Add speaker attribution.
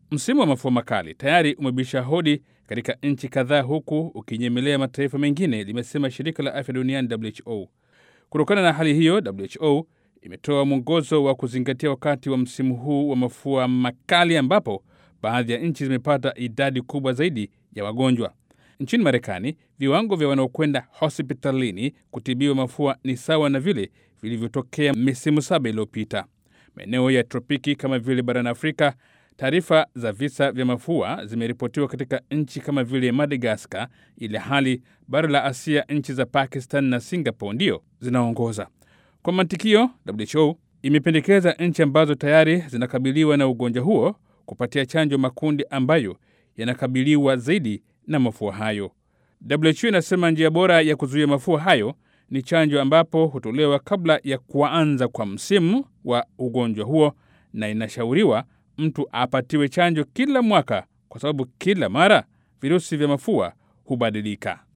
Speaker 1: Msimu wa mafua makali tayari umebisha hodi katika nchi kadhaa, huku ukinyemelea mataifa mengine, limesema shirika la afya duniani WHO. Kutokana na hali hiyo, WHO imetoa mwongozo wa kuzingatia wakati wa msimu huu wa mafua makali, ambapo baadhi ya nchi zimepata idadi kubwa zaidi ya wagonjwa. Nchini Marekani, viwango vya wanaokwenda hospitalini kutibiwa mafua ni sawa na vile vilivyotokea misimu saba iliyopita. Maeneo ya tropiki kama vile barani Afrika, taarifa za visa vya mafua zimeripotiwa katika nchi kama vile Madagaskar, ili hali bara la Asia, nchi za Pakistan na Singapore ndio zinaongoza. Kwa mantikio, WHO imependekeza nchi ambazo tayari zinakabiliwa na ugonjwa huo kupatia chanjo makundi ambayo yanakabiliwa zaidi na mafua hayo. WHO inasema njia bora ya kuzuia mafua hayo ni chanjo, ambapo hutolewa kabla ya kuanza kwa msimu wa ugonjwa huo, na inashauriwa mtu apatiwe chanjo kila mwaka, kwa sababu kila mara virusi vya mafua hubadilika.